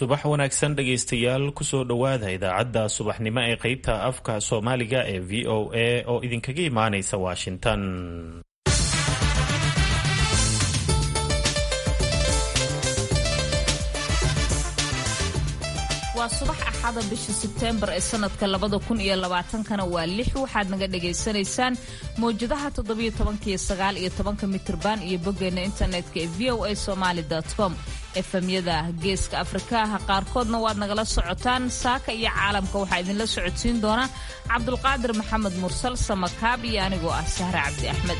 subax wanaagsan dhegaystayaal kusoo dhowaada idaacadda subaxnimo ee qeybta afka soomaaliga ee v o a oo idinkaga imaanaysa washington waa subax axada bisha sebteembar ee sanadka labada kun iyo labaatankana waa lix waxaad naga dhagaysanaysaan mawjadaha toddobiyo tobankiyo sagaal iyo tobanka mitirban iyo boggeena internetka ee v o a somaali com efemyada geeska afrikaha qaarkoodna waad nagala socotaan saaka iyo caalamka waxaa idinla socodsiin doona cabdulqaadir maxamed mursal samakaab iyo anigoo ah sahre cabdi axmed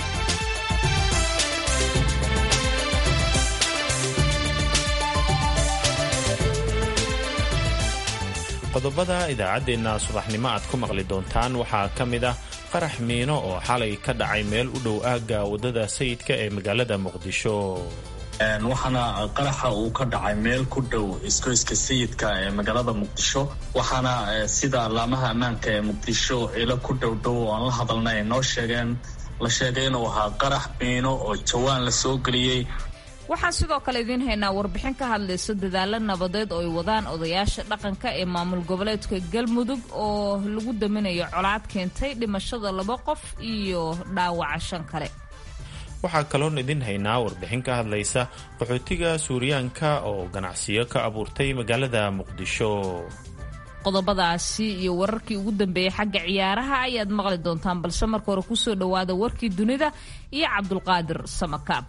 qodobada idaacaddeenna subaxnimo aad ku maqli doontaan waxaa ka mid ah qarax miino oo xalay ka dhacay meel u dhow aagga waddada sayidka ee magaalada muqdisho waxaana qaraxa uu ka dhacay meel ku dhow iskoyska sayidka ee magaalada muqdisho waxaana sida allaamaha ammaanka ee muqdisho ilo ku dhowdhow oo aan la hadalna ay noo sheegeen la sheegay inuu ahaa qarax miino oo jawaan la soo geliyey waxaan sidoo kale idiin haynaa warbixin ka hadlaysa dadaalo nabadeed oo ay wadaan odayaasha dhaqanka ee maamul goboleedka galmudug oo lagu daminayo colaad keentay dhimashada laba qof iyo dhaawaca shan kale waxaa kaloon idin haynaa warbixin ka hadlaysa qaxootiga suuriyaanka oo ganacsiyo ka abuurtay magaalada muqdisho qodobadaasi iyo wararkii ugu dambeeyey xagga ciyaaraha ayaad maqli doontaan balse marka hore kusoo dhowaada warkii dunida iyo cabdulqaadir samakaab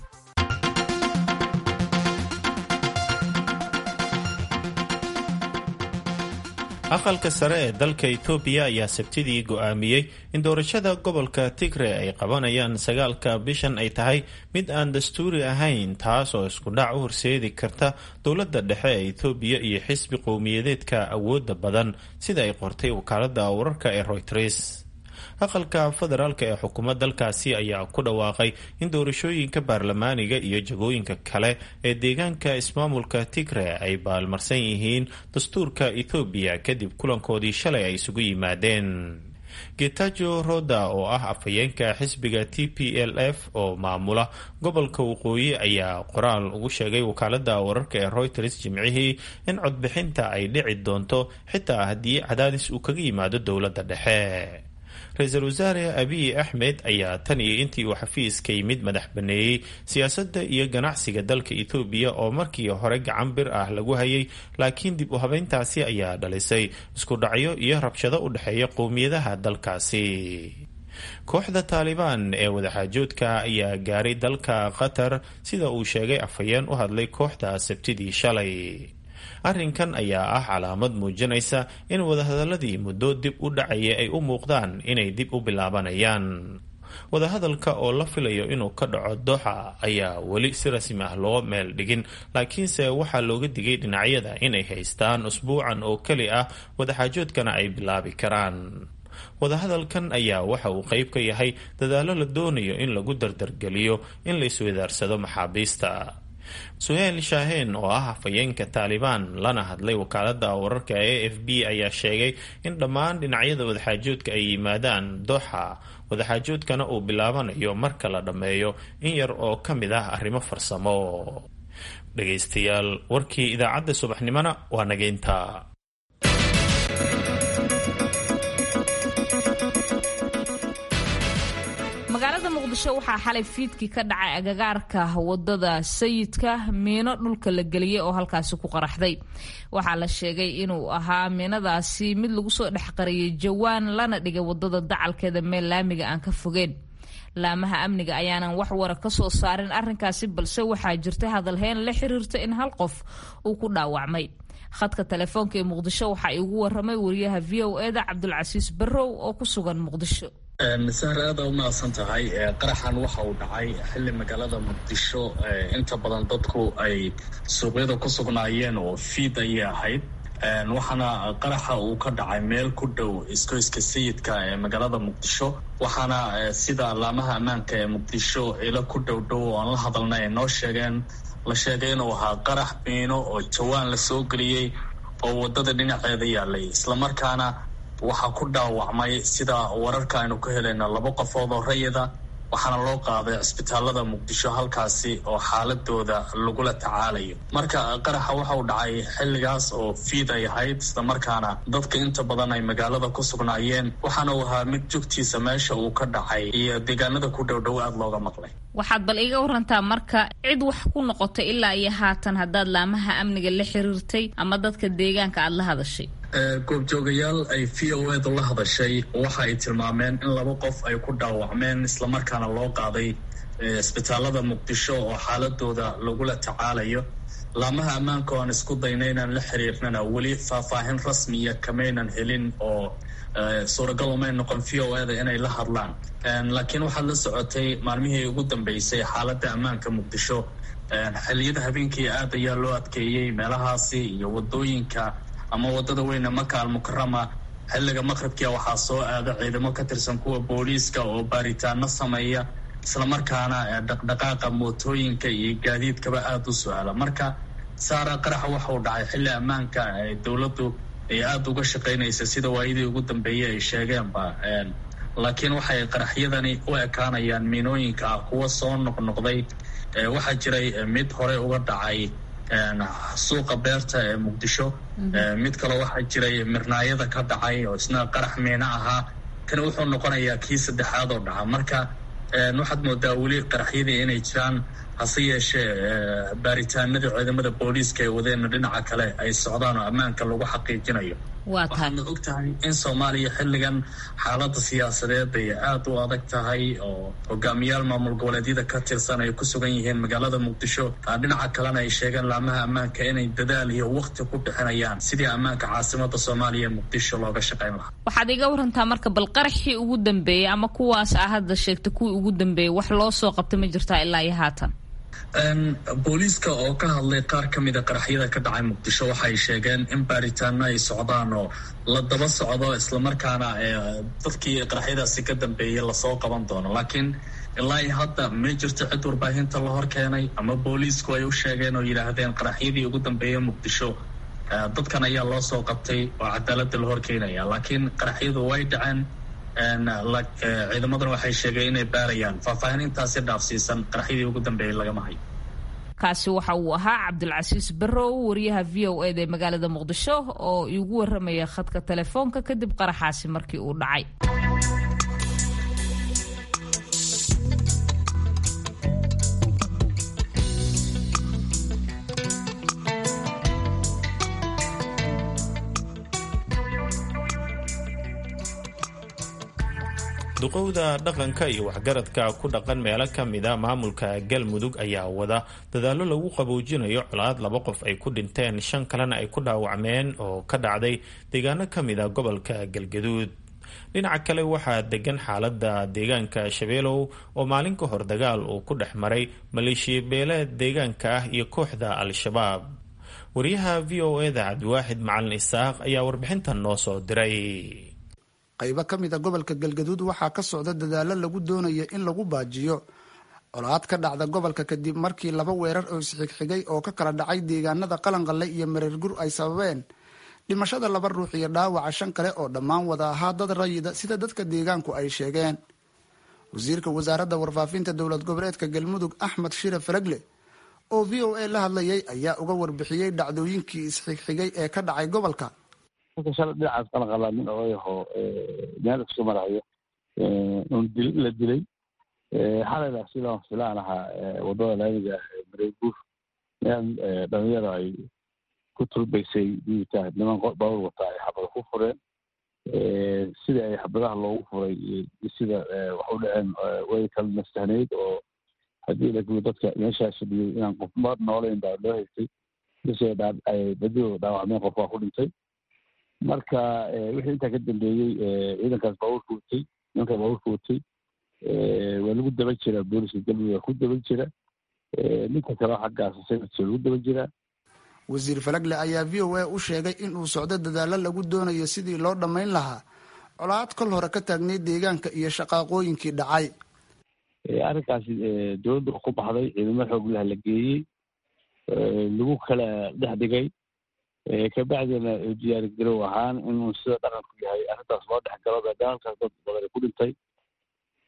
aqalka sare ee dalka etoobiya ayaa sabtidii go'aamiyey in doorashada gobolka tigre ay qabanayaan sagaalka bishan ay tahay mid aan dastuuri ahayn taas oo iskudhac u horseedi karta dowladda dhexe ee etoobiya iyo xisbi qowmiyadeedka awoodda badan sida ay qortay wakaalada wararka ee royters aqalka federaalk ee xukuumad dalkaasi ayaa ku dhawaaqay in doorashooyinka baarlamaaniga iyo jagooyinka kale ee deegaanka ismaamulka tigre ay baalmarsan yihiin dastuurka ethoobiya kadib kulankoodii shalay ay isugu yimaadeen getajo roda oo ah afhayeenka xisbiga t p l f oo maamula gobolka waqooyi ayaa qoraal ugu sheegay wakaalada wararka ee reuters jimcihii in codbixinta ay dhici doonto xitaa haddii cadaadis uu kaga yimaado dowladda dhexe ra-iisul wasaare abiy axmed ayaa tan iyo intii uu xafiiska yimid madax baneeyey siyaasadda iyo ganacsiga dalka etoobiya oo markii hore gacan bir ah lagu hayay laakiin dib u habeyntaasi ayaa dhalisay isku dhacyo iyo rabshado u dhexeeya qowmiyadaha dalkaasi kooxda taalibaan ee wadaxaajoodka ayaa gaaray dalka qatar sida uu sheegay afhayeen u hadlay kooxda sabtidii shalay arrinkan ayaa ah calaamad muujinaysa in wadahadaladii muddo dib u dhacaya ay u muuqdaan inay dib u bilaabanayaan wadahadalka oo la filayo inuu ka dhaco doxa ayaa weli si rasmi ah loo meel dhigin laakiinse waxaa looga digay dhinacyada inay haystaan usbuucan oo keli ah wadaxaajoodkana ay bilaabi karaan wadahadalkan ayaa waxa uu qayb ka yahay dadaallo la doonayo in lagu dardargeliyo in la isweydaarsado maxaabiista suheyl shaaheen oo ah hafayeenka taalibaan lana hadlay wakaalada wararka e f b ayaa sheegay in dhammaan dhinacyada wadaxaajoodka ay yimaadaan doxa wadaxaajoodkana uu bilaabanayo marka la dhammeeyo in yar oo ka mid ah arrimo farsamo dhegaystayaal warkii idaacadda subaxnimona waa nageynta magaalada muqdisho waxaa xalay fiidkii ka dhacay agagaarka wadada sayidka miino dhulka la geliyey oo halkaasi ku qaraxday waxaa la sheegay inuu ahaa miinadaasi mid lagu soo dhexqariyey jawaan lana dhigay wadada dacalkeeda meel laamiga aan ka fogeen laamaha amniga ayaanan wax wara ka soo saarin arrinkaasi balse waxaa jirtay hadalheyn la xiriirta in hal qof uu ku dhaawacmay khadka telefoonka ee muqdisho waxaa iigu waramay wariyaha v o eda cabdulcasiis barrow oo ku sugan muqdisho sahre aada u mahadsan tahay qaraxan waxa uu dhacay xilli magaalada muqdisho inta badan dadku ay suuqyada ku sugnaayeen oo fiid ayay ahayd waxaana qaraxa uu ka dhacay meel ku dhow iskoyska sayidka ee magaalada muqdisho waxaana sida allaamaha ammaanka ee muqdisho ilo ku dhowdhow oo aan la hadalna ay noo sheegeen la sheegay inuu ahaa qarax miino oo jawaan la soo geliyey oo wadada dhinaceeda yaalay islamarkaana waxaa ku dhaawacmay sida wararka aynu ka helayno laba qofood oo rayida waxaana loo qaaday cisbitaalada muqdisho halkaasi oo xaaladooda lagula tacaalayo marka qaraxa waxa uu dhacay xilligaas oo fiid ay ahayd isla markaana dadka inta badan ay magaalada ku sugnaayeen waxaana uu ahaa mid jogtiisa meesha uu ka dhacay iyo deegaanada ku dhowdhow aada looga maqlay waxaad bal iga warantaa marka cid wax ku noqotay ilaa iyo haatan haddaad laamaha amniga la xiriirtay ama dadka deegaanka aada la hadashay goobjoogayaal ay v o edu la hadashay waxa ay tilmaameen in laba qof ay ku dhaawacmeen islamarkaana loo qaaday isbitaalada muqdisho oo xaaladooda lagula tacaalayo laamaha ammaanka oan isku dayna inaan la xiriirnana weli faahfaahin rasmiya kamaynan helin oo suuragal umay noqon v o eda inay la hadlaan laakiin waxaad la socotay maalmihii ugu dambeysay xaaladda ammaanka muqdisho xilliyada habeenkii aad ayaa loo adkeeyey meelahaasi iyo wadooyinka ama wadada weyne maka almukarama xilliga maqribkia waxaa soo aada ciidamo ka tirsan kuwa booliiska oo baaritaano sameeya islamarkaana dhaqdhaqaaqa mootooyinka iyo gaadiidkaba aada u su-aala marka saara qaraxa waxa uu dhacay xilli ammaanka dowladdu ay aada uga shaqaynaysa sida waayadii ugu dambeeyey ay sheegeenba laakiin waxay qaraxyadani u ekaanayaan miinooyinka ah kuwa soo noqnoqday waxaa jiray mid hore uga dhacay suuqa beerta ee muqdisho mid kaloo waxaa jiray mirnaayada ka dhacay oo isna qarax miino ahaa kani wuxuu noqonayaa kii saddexaad oo dhaca marka waxaad moodaa weli qaraxyadii inay jiraan hase yeeshee baaritaanadii ciidamada booliiska ee wadeena dhinaca kale ay socdaan oo ammaanka lagu xaqiijinayo waxaadna og tahay in soomaaliya xilligan xaalada siyaasadeed ay aada u adag tahay oo hogaamiyaal maamul goboleedyada ka tirsan ay ku sugan yihiin magaalada muqdisho dhinaca kalena ay sheegeen laamaha ammaanka inay dadaal iyo wakti ku bixinayaan sidii ammaanka caasimada soomaaliya ee muqdisho looga shaqayn lahaa waxaad iga warantaa marka bal qaraxii ugu dambeeyey ama kuwaas a hadda sheegta kuwii ugu dambeeyey wax loo soo qabta ma jirtaa ilaa iyo haatan booliiska oo ka hadlay qaar ka mida qaraxyada ka dhacay muqdisho waxay sheegeen in baaritaano ay socdaan oo la daba socdo islamarkaana dadkii qaraxyadaasi ka dambeeyay lasoo qaban doono laakiin ilaa iyo hadda ma jirto cid warbaahinta la hor keenay ama booliisku ay u sheegeen oo yidhaahdeen qaraxyadii ugu dambeeyay muqdisho dadkan ayaa loo soo qabtay oo cadaalada la hor keenaya laakiin qaraxyadu way dhaceen ciidamaduna waxay sheegeen inay baarayaan faahfaahin intaasi dhaafsiisan qaraxyadii ugu dambeeyay lagama hayo kaasi waxa uu ahaa cabdulcasiis barrow wariyaha v o eda ee magaalada muqdisho oo iigu waramaya khadka telefoonka kadib qaraxaasi markii uu dhacay duqowda dhaqanka iyo waxgaradka ku dhaqan meelo ka mida maamulka galmudug ayaa wada dadaallo lagu qaboojinayo colaad laba qof ay ku dhinteen shan kalena ay ku dhaawacmeen oo ka dhacday deegaano ka mida gobolka galgaduud dhinaca kale waxaa degan xaalada deegaanka shabeelow oo maalin ka hor dagaal uu ku dhex maray maleeshiya beeleed deegaanka ah iyo kooxda al-shabaab wariyaha v o eda cabdiwaaxid macalin isaaq ayaa warbixintan noo soo diray qaybo ka mid a gobolka galgaduud waxaa ka socda dadaalo lagu doonayo in lagu baajiyo colaad ka dhacda gobolka kadib markii laba weerar oo isxigxigay oo ka kala dhacay deegaanada qalanqalle iyo mareergur ay sababeen dhimashada laba ruux iyo dhaawaca shan kale oo dhammaan wada ahaa dad rayida sida dadka deegaanku ay sheegeen wasiirka wasaaradda warfaafinta dowlad goboleedka galmudug axmed shire faragle oo v o a la hadlayay ayaa uga warbixiyey dhacdooyinkii isxigxigay ee ka dhacay gobolka marka shalay dhinacaas qalanqalaa nin odayaho meel isku marayo un dil la dilay xalayda sidaan filaan ahaa wadada laamiga ah mareeguur meel dhalinyaro ay ku turbaysay diita niman bawr wata ay xabada ku fureen sida ay xabadaha loogu furay sida wax u dhaceen way kala nastahnayd oo haddii lagu dadka meeshaas fadhiyey inaan qof ma noolayn baa loo haystay bise ay badiyo dhaawacmeen qof waa ku dhintay marka wixii intaa ka dambeeyey ciidankaas baabuurka watay nimanka baabuurka watay waa lagu daba jira booliska galmudug waa ku daba jira ninka kale xaggaas sayidka lagu daba jira wasiir falagle ayaa v o a u sheegay in uu socdo dadaalo lagu doonayo sidii loo dhammayn lahaa colaad kol hore ka taagnay deegaanka iyo shaqaaqooyinkii dhacay arrinkaasi dowladda ku baxday ciidamo xooglaha la geeyey lagu kala dhex dhigay kabacdina diyaari garow ahaan inuu sida dhaqanku yahay arrintaas loo dhex galo maadaama halkaas dad badan ku dhintay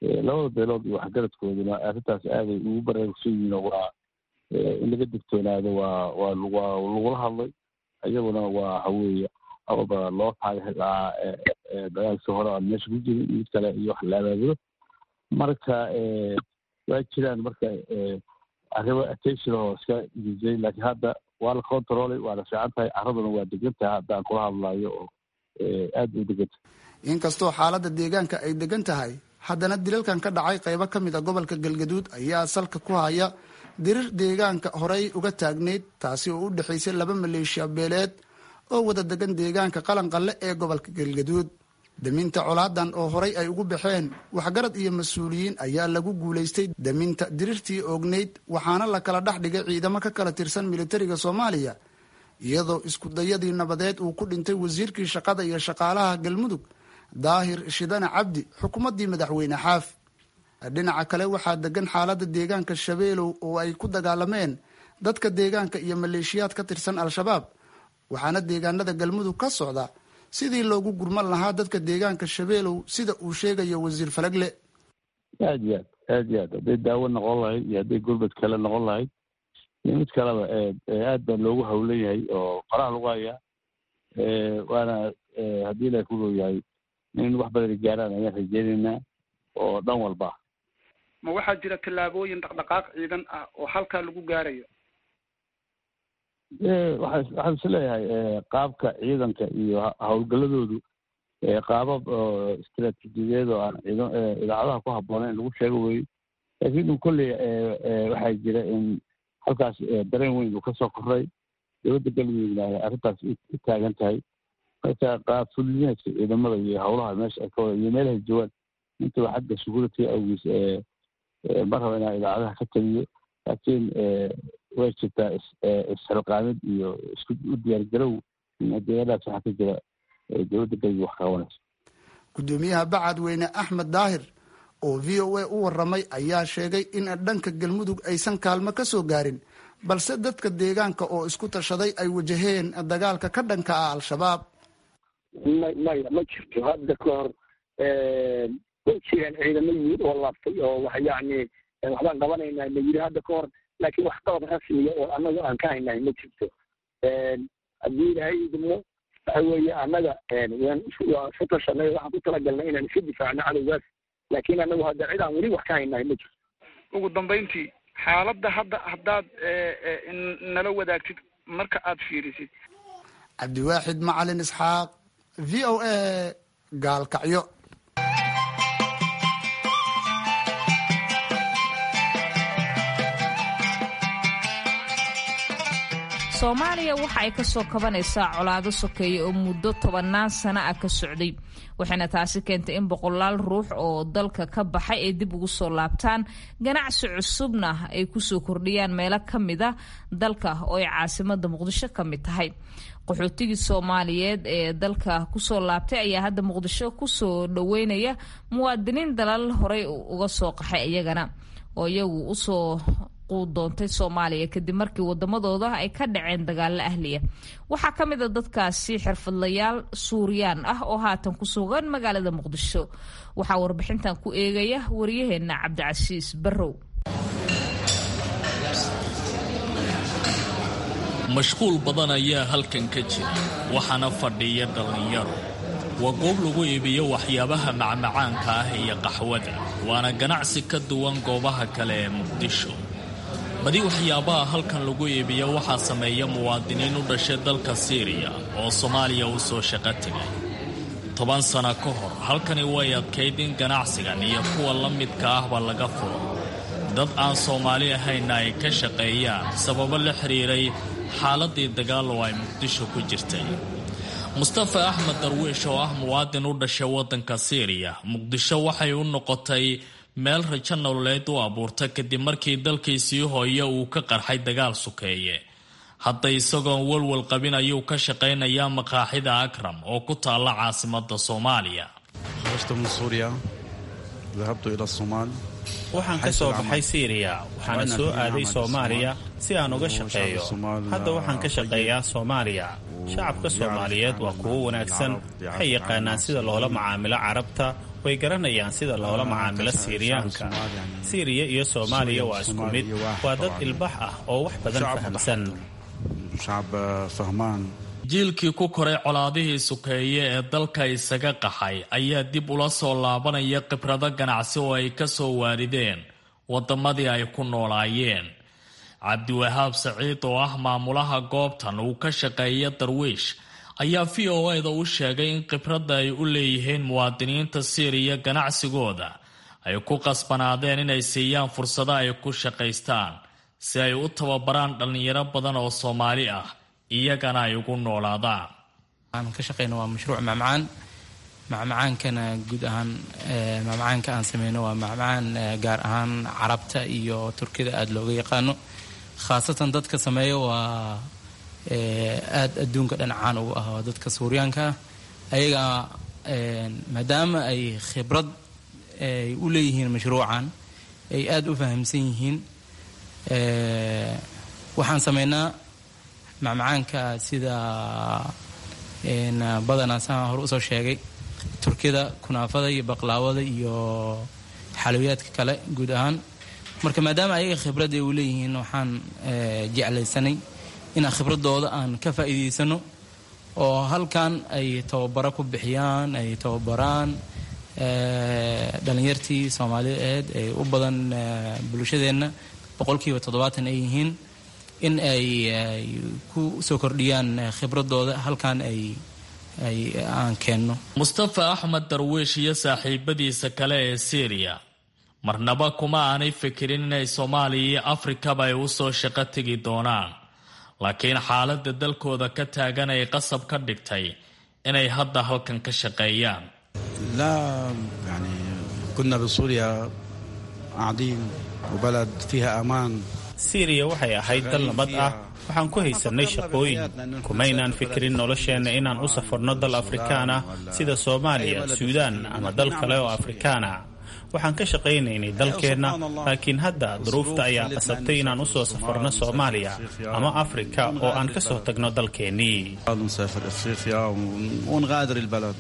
labada beelood iyo waxgaradkooduna arrintaas aaday ugu baraarugsan yihiin oo waa in laga digtoonaado waa waa waa lagula hadlay iyaguna waa waxaweeye awalba loo taagay lahaa dagaalkii hore aan meesha ku jirin mid kale iyo wax la abaabulo marka waa jiraan marka arrimo attention oo iska disay laakiin hadda waa la controlay waa la fiican tahay carraduna waa degan tahay haddaan kula hadlayo oo aad bay u degan tahay inkastoo xaaladda deegaanka ay degan tahay haddana dilalkan ka dhacay qaybo ka mid a gobolka galgaduud ayaa salka ku haya dirir deegaanka horey uga taagneyd taasi oo u dhexaysay laba maleeshiya beeleed oo wada degan deegaanka qalanqalle ee gobolka galgaduud daminta colaadan oo horay ay ugu baxeen waxgarad iyo mas-uuliyiin ayaa lagu guulaystay daminta dirirtii oogneyd waxaana la kala dhex dhigay ciidamo ka kala tirsan militariga soomaaliya iyadoo iskudayadii nabadeed uu ku dhintay wasiirkii shaqada iyo shaqaalaha galmudug daahir shidane cabdi xukuumaddii madaxweyne xaaf dhinaca kale waxaa degan xaaladda deegaanka shabeelow oo ay ku dagaalameen dadka deegaanka iyo maleeshiyaad ka tirsan al-shabaab waxaana deegaanada galmudug ka socda sidii loogu gurman lahaa dadka deegaanka shabeelow sida uu sheegayo wasiir falagle aad iyo aad aad iyo aad hadday daawo noqon lahayd iyo hadday gurmad kale noqon lahayd iyo mid kaleba aad baa loogu hawlan yahay oo faraha lagu hayaa waana haddii ilahay ku dhow yahay in wax badani gaaraan ayaan rajeynaynaa oo dhan walba ma waxaa jira tallaabooyin dhaqdhaqaaq ciidan ah oo halkaa lagu gaarayo waxaa waxaan is leeyahay qaabka ciidanka iyo howlgaladoodu qaabab oo istaraatiijiyadeed oo aan ciidan idaacadaha ku habboonayn in lagu sheego weeye laakiin un kolley waxaa jira in halkaas dareen weyn uu kasoo koray dowladda galmudugna ay arrintaas u taagan tahay marka qaabfulineedka ciidamada iyo howlaha meesha ay ka wada iyo meelahay joogaan intaba xagga security awgiis ma raba inaan idaacadaha ka taliyo laakiin way jirtaa isxilqaamid iyo isku u diyaargarow in deegaanaas waxaa ka jira dowladda galmudug wax qabanayso gudoomiyaha bacadweyne axmed daahir oo v o a u waramay ayaa sheegay in dhanka galmudug aysan kaalmo ka soo gaarin balse dadka deegaanka oo isku tashaday ay wajaheen dagaalka ka dhanka ah al-shabaab maya ma jirto hadda ka hor way jireen ciidamo yimid oo laabtay oo wax yacni waxbaan qabanaynaa ma yiri hadda ka hor laakiin wax qabad rasmiya oo annaga aan ka haynahay ma jirto haddii ilaahay idmo waxa weeye annaga waan waa isu tashanay waxaan ku talagalnay inaan iska difaacno cadowgaas laakiin annagu hadda cid aan weli wax ka haynahay ma jirto ugu dambayntii xaaladda hadda haddaad nala wadaagtid marka aad fiirisid cabdiwaaxid macalin isxaaq v o a gaalkacyo soomaaliya waxa ay ka soo kabanaysaa colaado sokeeye oo muddo tobannaan sano ah ka socday waxayna taasi keentay in boqolaal ruux oo dalka ka baxay ay dib ugu soo laabtaan ganacsi cusubna ay kusoo kordhiyaan meelo ka mid a dalka oo ay caasimada muqdisho ka mid tahay qaxootigii soomaaliyeed ee dalka kusoo laabtay ayaa hadda muqdisho kusoo dhoweynaya muwaadiniin dalal horey uga soo qaxay iyagana oo iyagu usoo doontay soomaaliya kadib markii wadamadooda ay ka dhaceen dagaalo ahliya waxaa ka mid a dadkaasi xirfadlayaal suuriyaan ah oo haatan ku sugan magaalada muqdisho waxaa warbixintan ku eegaya wariyaheena cabdicasiis barrow mashquul badan ayaa halkan ka jira waxaana fadhiya dhallinyaro waa goob lagu iibiyo waxyaabaha macmacaanka ah iyo qaxwada waana ganacsi ka duwan goobaha kale ee muqdisho badi waxyaabaha halkan lagu iibiyo waxaa sameeya muwaadiniin u dhashay dalka siiriya oo soomaaliya u soo shaqo tegay toban sano ka hor halkani way adkayd in ganacsigan iyo kuwa la midka ahba laga furo dad aan soomaali ahaynna ay ka shaqeeyaan sababo la xiriiray xaaladii dagaal oo ay muqdisho ku jirtay mustafa axmed darwiish oo ah muwaadin u dhashay waddanka siiriya muqdisho waxay u noqotay meel rajo nololeed u abuurta kadib markii dalkiisii hooye uu ka qarxay dagaal sukeeye hadda isagoon walwal qabin ayuu ka shaqaynayaa maqaaxida akram oo ku taalla caasimada soomaaliya waxaan ka soo baxay siiriya waxaana soo aaday soomaaliya si aan uga shaqeeyo hadda waxaan ka shaqeeyaa soomaaliya shacabka soomaaliyeed waa kuwo wanaagsan waxay yaqaanaan sida loola macaamilo carabta way garanayaan sida loola macaamilo siiriyaanka siiriya iyo soomaaliya waa isku mid waa dad ilbax ah oo wax badan fahamsan jiilkii ku koray colaadihii sukeeye ee dalka isaga qaxay ayaa dib ula soo laabanaya khibrado ganacsi oo ay ka soo waarideen waddamadii ay ku noolaayeen cabdiwahaab saciid oo ah maamulaha goobtan uu ka shaqeeya darwiish ayaa v o eda u sheegay in khibradda ay u leeyihiin muwaadiniinta siiriya ganacsigooda ay ku qasbanaadeen inay siiyaan fursado ay ku shaqaystaan si ay u tababaraan dhallinyaro badan oo soomaali ah iyagana ay ugu noolaadaan aan ka shaqeyno waa mashruuc macmacaan macmacaankana guud ahaan macmacaanka aan sameyno waa macmacaan gaar ahaan carabta iyo turkida aada looga yaqaano khaasatan dadka sameeya waa aada adduunka dhan caan ugu ah waa dadka suuryaanka ah ayaga maadaama ay khibrad ay u leeyihiin mashruucan ay aada u fahamsan yihiin waxaan sameynaa macmacaanka sida badanaa saan hore usoo sheegay turkida kunaafada iyo baqlaawada iyo xalowiyaadka kale guud ahaan marka maadaama ayaga khibrad ay u leeyihiin waxaan jeclaysanay inaan khibradooda aan ka faa'iidaysano oo halkan ay tababaro ku bixiyaan ay tababaraan dhalinyartii soomaaliyeed ee u badan bulshadeenna boqolkiiba toddobaatan ay yihiin in ay ku soo kordhiyaan khibradooda halkan ay ay aan keenno mustafa axmed darwiish iyo saaxiibadiisa kale ee syriya marnaba kuma aanay fikirin inay soomaaliya iyo afrikaba ay u soo shaqo tegi doonaan laakiin xaaladda dalkooda ka taagan ay qasab ka dhigtay inay hadda halkan ka shaqeeyaan لا يعني كنا بسوريا قاعدين وبلد فيها أمان siiriya waxay ahayd dal nabad ah waxaan ku haysannay shaqooyin kumaynaan fikirin nolosheenna inaan u safarno dal afrikaan ah sida soomaaliya suudaan ama dal kale oo afrikaan ah waxaan ka shaqaynaynay dalkeenna laakiin hadda duruufta ayaa qasabtay inaan u soo safarno soomaaliya ama afrika oo aan ka soo tagno dalkeennii نسافر أفريقيا ونغادر البلد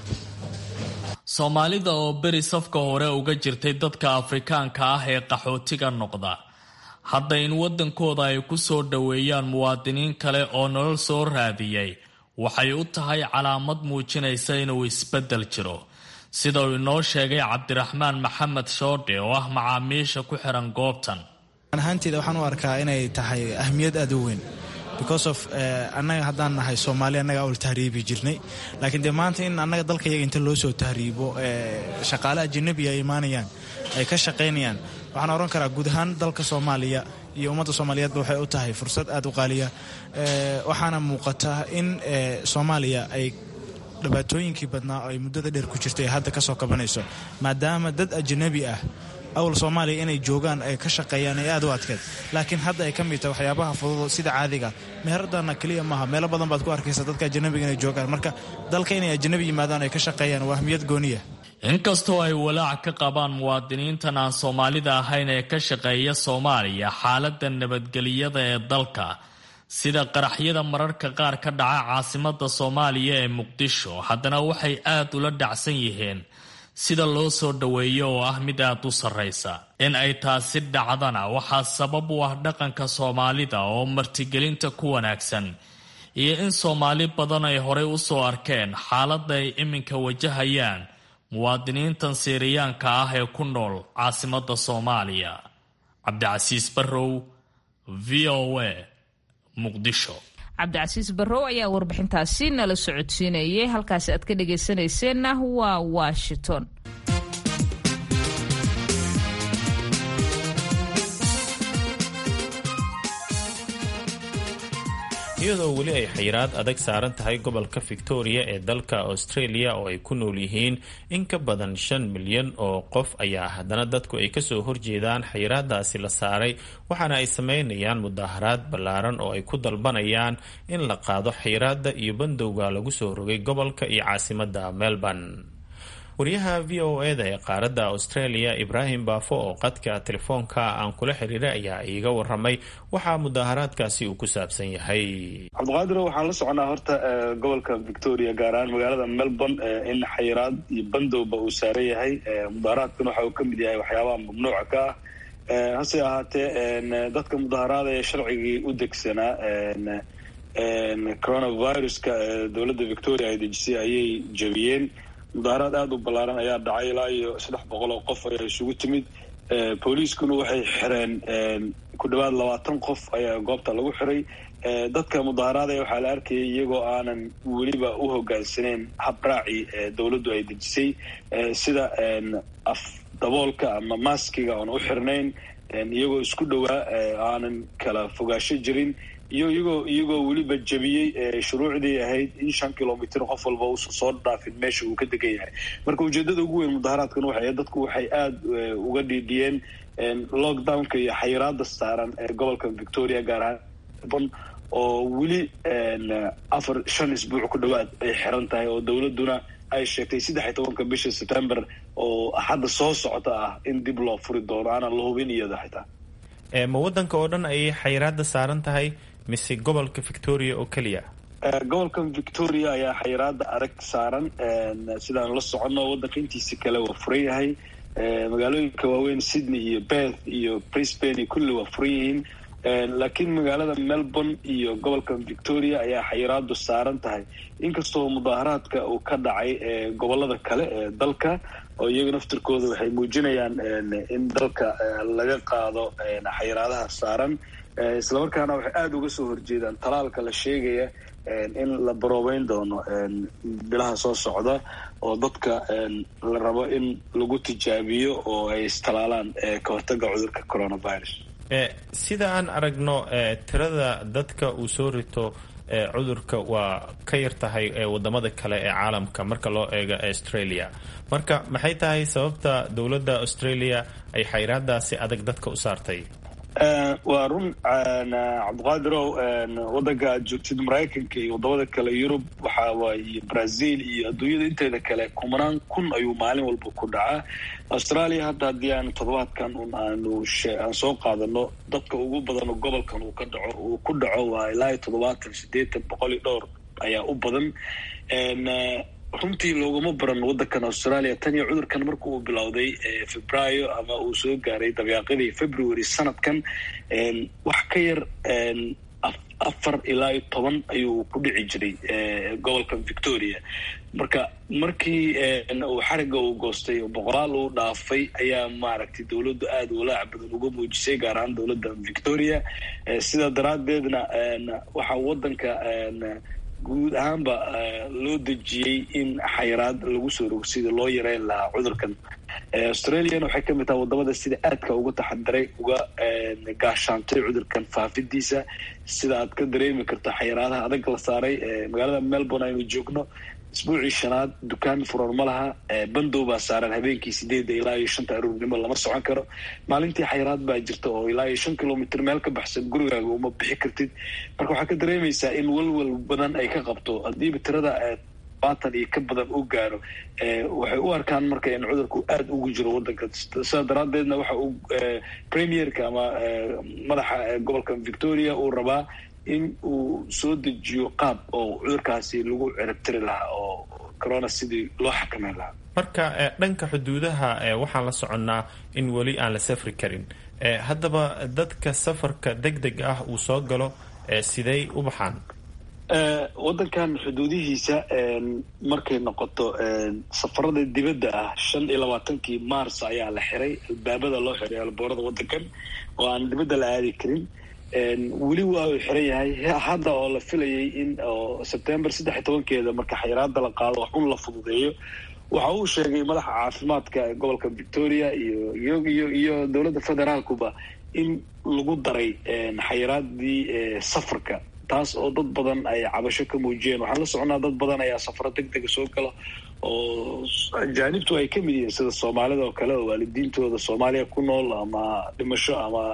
soomaalida oo beri safka hore uga jirtay dadka afrikaanka ah ee qaxootiga noqda hadda in waddankooda ay ku soo dhoweeyaan muwaadiniin kale oo nolol soo raadiyey waxay u tahay calaamad muujinaysa inuu isbeddel jiro sida uu inoo sheegay cabdiraxmaan maxamed shoodhe oo ah macaamiisha ku xihan goobtan ahaanteeda waxaan u arkaa inay tahay ahmiyad aada u weyn because of annaga haddaan nahay soomaali annaga awal tahriibi jirnay laakiin dee maanta in annaga dalka yaga inta loo soo tahriibo shaqaale ajanabi ay imaanayaan ay ka shaqaynayaan waxaan oran karaa guud ahaan dalka soomaaliya iyo ummadda soomaaliyeedba waxay u tahay fursad aada u qaaliya waxaana muuqata in soomaaliya ay dhibaatooyinkii badnaa oo ay muddada dheer ku jirtay hadda ka soo kabanayso maadaama dad ajanabi ah awal soomaaliya inay joogaan ay ka shaqeeyaan ay aad u adkeed laakiin hadda ay ka mid tahay waxyaabaha fudud sida caadiga meheradana keliya maaha meelo badan baad ku arkaysa dadka ajanabiga inay joogaan marka dalka inay ajanabi yimaadaan ay ka shaqeeyaan waa ahmiyad gooniya inkastoo ay walaac ka qabaan muwaadiniintan aan soomaalida ahayn ee ka shaqeeya soomaaliya xaaladda nabadgeliyada ee dalka sida qaraxyada mararka qaar ka dhaca caasimada soomaaliya ee muqdisho haddana waxay aad ula dhacsan yihiin sida loo soo dhoweeyo oo ah mid aad u sarraysa in ay taasi dhacdana waxaa sabab u ah dhaqanka soomaalida oo martigelinta ku wanaagsan iyo in soomaali badan ay horey u soo arkeen xaaladda ay iminka wajahayaan muwaadiniintan siiriyaanka ah ee ku nool caasimada soomaaliya cabdicasiis barrow v o a muqdisho cabdicasiis barrow ayaa warbixintaasi nala socodsiinayay halkaasi aad ka dhagaysanayseena waa washington iyadoo weli ay xayiraad adag saaran tahay gobolka victoria ee dalka australia oo ay ku nool yihiin in ka badan shan milyan oo qof ayaa haddana dadku ay kasoo horjeedaan xayiraadaasi la saaray waxaana ay sameynayaan mudaharaad ballaaran oo ay ku dalbanayaan in la qaado xayiraada iyo bandowga lagu soo rogay gobolka iyo caasimada melbourne wariyaha v o eda ee qaaradda australia ibraahim baafo oo qadka telefoonka aan kula xiriiray ayaa iiga waramay waxaa mudaaharaadkaasi uu ku saabsan yahay cabdiqaadiro waxaan la soconaa horta gobolka victoria gaar ahaan magaalada melbourne in xayiraad iyo bandowba uu saaran yahay mudaaharaadkan waxa uu ka mid yahay waxyaabaha mamnuuca ka ah hase ahaatee dadka mudaaharaada ee sharcigii u degsanaa coronaviruska dowladda victoria ay dejisay ayay jebiyeen mudaaharaad aada u ballaaran ayaa dhacay ilaa iyo saddex boqol oo qof ayaa isugu timid booliiskuna waxay xireen ku dhawaad labaatan qof ayaa goobta lagu xiray dadka mudaaharaadaya waxaa la arkayay iyagoo aanan weliba u hogaansaneyn habraaci dowladdu ay dejisay sida af daboolka ama maskiga oon u xirnayn iyagoo isku dhowaa aanan kala fogaasho jirin iyo iyagoo iyagoo weliba jebiyey shuruucdii ahayd in shan kilomitr qof walba uusan soo dhaafin meesha uu ka degan yahay marka ujeedada ugu weyn mudaharaadkan waxay dadku waxay aada uga dhiidhiyeen lockdownka iyo xayiraada saaran ee gobolka victoria gaar ahaan oo weli afar shan isbuuc ku dhawaad ay xiran tahay oo dowladuna ay sheegtay saddex iyo tobanka bisha september oo hadda soo socota ah in dib loo furi doono aanan la hubin iyada xitaa ma waddanka oo dhan ayay xayiraada saaran tahay mise gobolka victoria oo keliya gobolka victoria ayaa xayiraada adag saaran sidaan la soconno waddanka intiisa kale waa furan yahay magaalooyinka waaweyn sydney iyo beth iyo brisbane kulli waa furan yihiin laakiin magaalada melbourne iyo gobolka victoria ayaa xayiraadu saaran tahay inkastoo mudaaharaadka uu ka dhacay gobolada kale ee dalka oo iyaga naftirkooda waxay muujinayaan in dalka laga qaado xayiraadaha saaran islamarkaana waxay aada uga soo horjeedaan talaalka la sheegaya in la baroobeyn doono bilaha soo socda oo dadka la rabo in lagu tijaabiyo oo ay istalaalaan ka hortaga cudurka coronavirus sida aan aragno tirada dadka uu soo rito cudurka waa ka yar tahay wadamada kale ee caalamka marka loo eego australia marka maxay tahay sababta dowladda australia ay xayraadaasi adag dadka u saartay waa run cabdiqaadirow wadanka aad joogtid maraykanka iyo wadamada kale yurub waxa waaye brazil iyo adduunyada inteeda kale kumanaan kun ayuu maalin walba ku dhacaa australia hadda haddii aan toddobaadkan un aanu aan soo qaadano dadka ugu badan gobolkan uu ka dhaco uu ku dhaco waa ilaa iyo toddobaatan siddeetan boqol iyo dhowr ayaa u badan runtii looguma baran waddankan australia tan iyo cudurkan marka uu bilowday febraayo ama uu soo gaaray dabyaaqadii february sanadkan wax ka yar afar ilaa iyo toban ayuu ku dhici jiray gobolka victoria marka markii uu xariga uu goostay oo boqolaal uu dhaafay ayaa maaragtay dowladdu aada walaac badan uga muujisay gaar ahaan dowladda victoria sidaa daraaddeedna waxaa waddanka guud ahaanba loo dejiyey in xayiraad lagu soo rogo sida loo yareyn lahaa cudurkan australiana waxay kamid tahay wadamada sida aadka uga taxadiray uga gaashaantay cudurkan faafidiisa sida aad ka dareemi karto xayiraadaha adag la saaray magaalada melbourne aynu joogno isbuucii shanaad dukaan furan ma laha bandow baa saaran habeenkii sideedda ilaa iyo shanta aruurnimo lama socon karo maalintii xayiraad baa jirta oo ilaa iyo shan kilomitr meel ka baxsan gurigaaga uma bixi kartid marka waxaa ka dareemaysaa in walwal badan ay ka qabto haddiiba tirada baatan iyo ka badan u gaaro waxay u arkaan marka in cudurku aada ugu jiro waddanka sidaa daraaddeedna waxa uu premierka ama madaxa gobolka victoria uu rabaa in uu soo dejiyo qaab oo cudurkaasi lagu ciribtiri lahaa oo corona sidii loo xakameyn lahaa marka dhanka xuduudaha waxaan la soconnaa in weli aan la safri karin haddaba dadka safarka deg deg ah uu soo galo sidey u baxaan waddankan xuduudihiisa markay noqoto safarada dibadda ah shan iyo labaatankii mars ayaa la xiray albaabada loo xiray alboorada waddankan oo aan dibadda la aadi karin weli waa uu xiran yahay hadda oo la filayay in oo sebtembar saddex iyo tobankeeda marka xayiraada la qaado wax un la fududeeyo waxa uu sheegay madaxa caafimaadka ee gobolka victoria iyo iyo iyo iyo dowladda federaalkuba in lagu daray xayiraadii safarka taas oo dad badan ay cabasho ka muujiyeen waxaan la soconaa dad badan ayaa safaro deg dega soo gala oo ajaanibtu ay ka mid yihiin sida soomaalida oo kale oo waalidiintooda soomaaliya ku nool ama dhimasho ama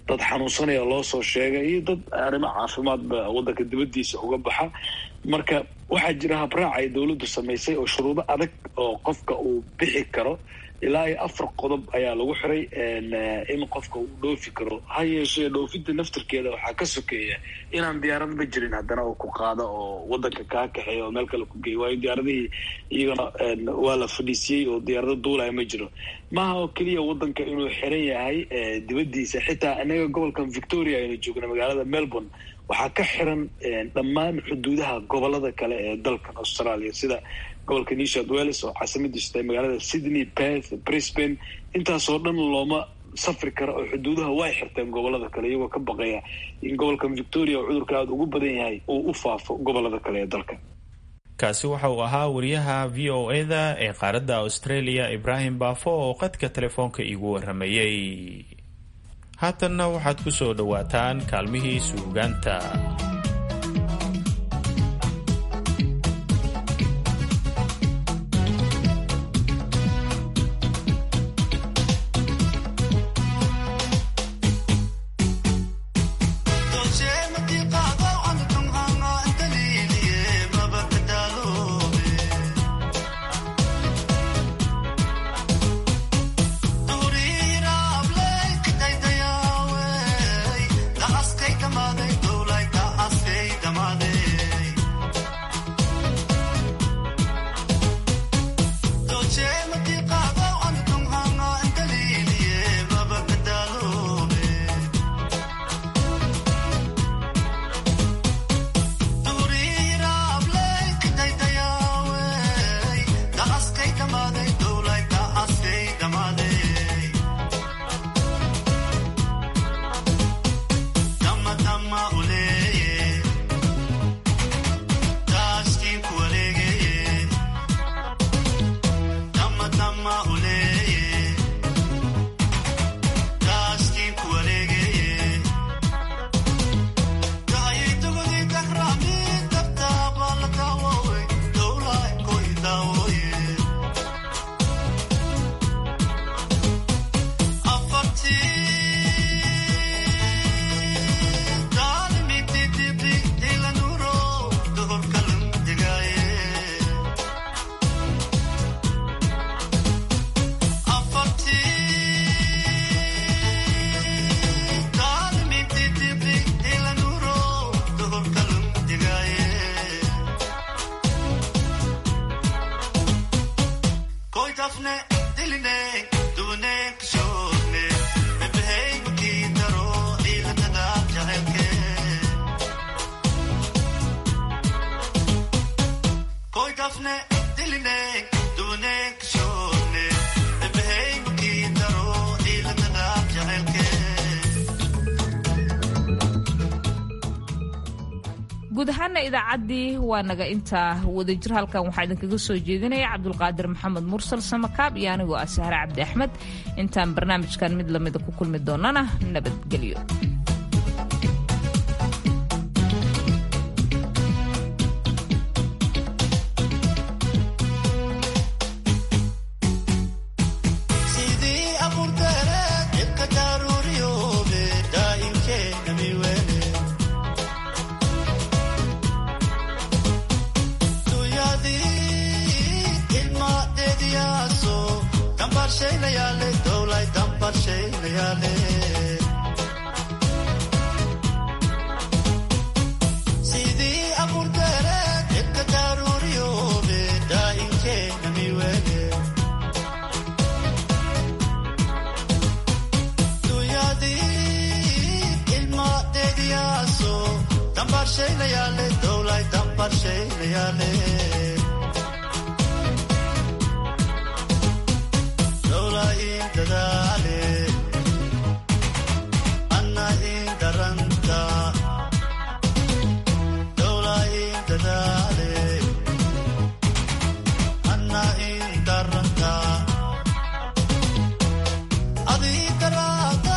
dad xanuunsanaya loo soo sheegay iyo dad arrimo caafimaadba waddanka dibaddiisa uga baxa marka waxaa jira habraac ay dowladdu samaysay oo shuruudo adag oo qofka uu bixi karo ilaa iyo afar qodob ayaa lagu xiray in qofka uu dhoofi karo ha yeeshee dhoofinta naftirkeeda waxaa ka sokeeya inaan diyaaradba jirin haddana oo ku qaado oo waddanka kaa kaxeeya oo meel kale ku geeya waayo diyaaradihii iyagana waa la fadhiisiyey oo diyaarado duulaya ma jiro maaha oo keliya waddanka inuu xiran yahay dibaddiisa xitaa inaga gobolkan victoria aynu joogna magaalada melbourne waxaa ka xiran dhammaan xuduudaha gobolada kale ee dalkan australia sida gobolka new south wales oo caasimadiisu tahay magaalada sydney perth brisbane intaasoo dhan looma safri kara oo xuduudaha way xirteen gobolada kale iyagoo ka baqaya in gobolkan victoria oo cudurka aada ugu badan yahay uu u faafo gobolada kale ee dalka kaasi waxa uu ahaa wariyaha v o e-da ee qaaradda australia ibraahim baafo oo qadka telefoonka iigu waramayey haatanna waxaad ku soo dhowaataan kaalmihii suugaanta guud ahaana idaacaddii waa naga intaa wadajir halkan waxaa idinkaga soo jeedinaya cabdulqaadir maxamed mursal samakaab iyo anigoo ah sahre cabdi axmed intaan barnaamijkan mid lamida ku kulmi doonana nabadgelyo Adii karaa